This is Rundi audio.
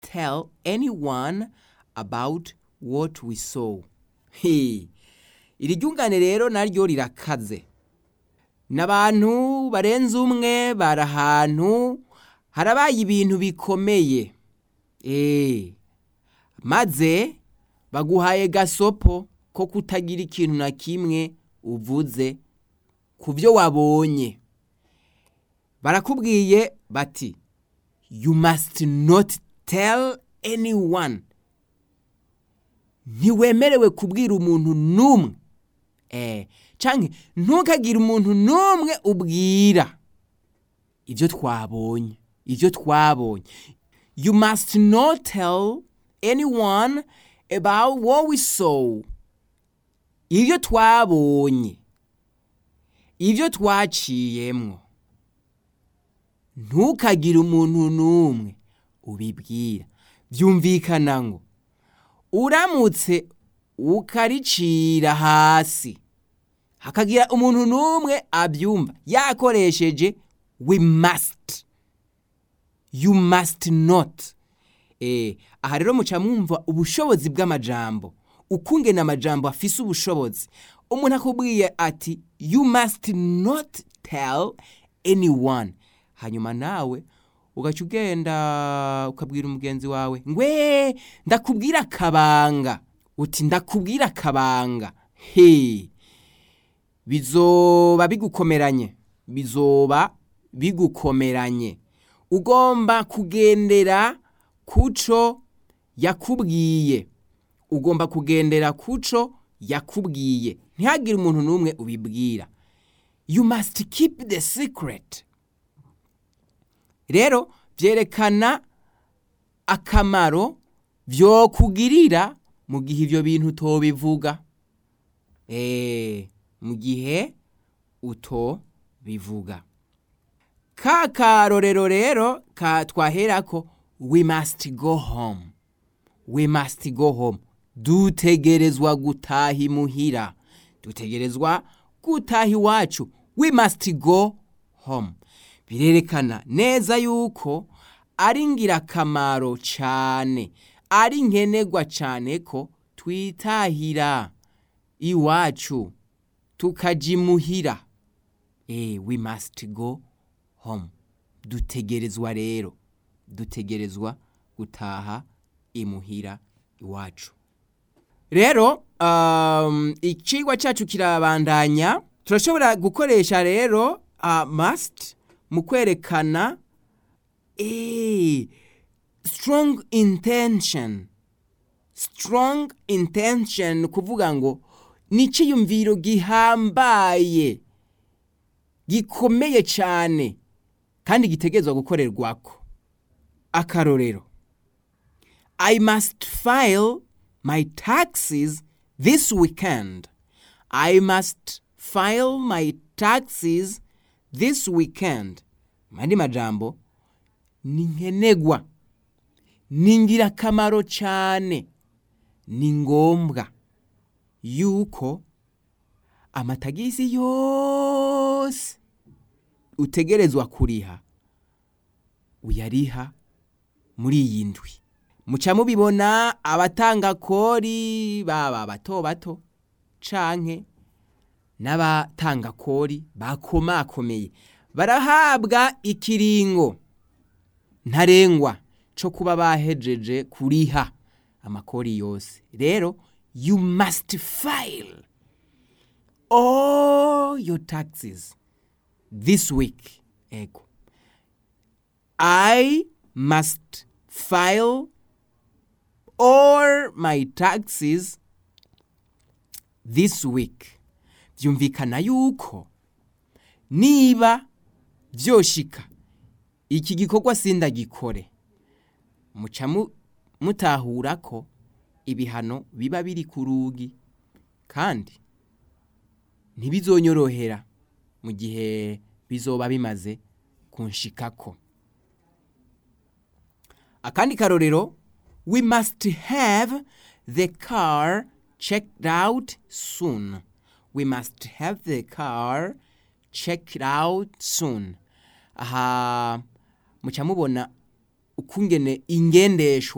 tell anyone about what we saw He. iri ryungane rero naryo rirakaze n'abantu barenze umwe bari ahantu harabaye ibintu bikomeye Eh, maze baguhaye gasopo ko kutagira ikintu na kimwe uvuze ku byo wabonye barakubwiye bati you must not tell anyone ntiwemerewe kubwira umuntu n'umwe eh, canke ntukagire umuntu n'umwe ubwira ibyo twabonye ibyo twabonye you must not tell anyone about what we saw ibyo twabonye ibyo twaciyemwo ntukagire umuntu n'umwe ubibwira byumvikana ngo uramutse ukaricira hasi hakagira umuntu n'umwe abyumva yakoresheje we must you must not eh, aha rero muca mwumva ubushobozi bw'amajambo ukungena amajambo afise ubushobozi umuntu akubwiye ati you must not tell anyone hanyuma nawe ugaca ugenda ukabwira umugenzi wawe ngwe ndakubwira akabanga uti ndakubwira akabanga he bizoba bigukomeranye bizoba bigukomeranye ugomba kugendera kuco yakubwiye ugomba kugendera kuco yakubwiye ntihagire umuntu n'umwe ubibwira you must keep the secret rero byerekana akamaro vyokugirira mu gihe ivyo bintu utobivuga eh mu gihe utobivuga ka karorero rero ka twaherako we must go home we must go home dutegerezwa gutaha imuhira dutegerezwa gutaha iwacu we must go home birerekana neza yuko ari ngirakamaro cyane ari nkenerwa cyane ko twitahira iwacu tukaja imuhira eh we must go home dutegerezwa rero dutegerezwa gutaha imuhira iwacu rero um, icigwa cyacu kirabandanya turashobora gukoresha rero uh, must mu kwerekana eh, strong intention strong intention kuvuga ngo ni icyiyumviro gihambaye gikomeye cyane kandi gitegerezwa gukorerwako akarorero i must file my taxes this weekend i must file my taxes this weekend mandi majambo ni nkenegwa ni ngirakamaro cyane ni ngombwa yuko amatagisi yose utegerezwa kuriha uyariha muri iyi ndwi muca mubibona abatanga kori baba bato bato canke n'abatanga kori bakomakomeye barahabwa ikiringo ntarengwa co kuba bahejeje kuriha amakori yose rero you must file all your taxes this week ego i must file all my taxes this week byumvikana yuko niba byoshika iki gikorwa sindagikore muca mu- mutahura ko ibihano biba biri ku rugi kandi ntibizonyorohera mu gihe bizoba bimaze kunshikako akandi karorero we must have the car checked out soon we must have the car checked out soon aha muca mubona ukungene ingendeshwa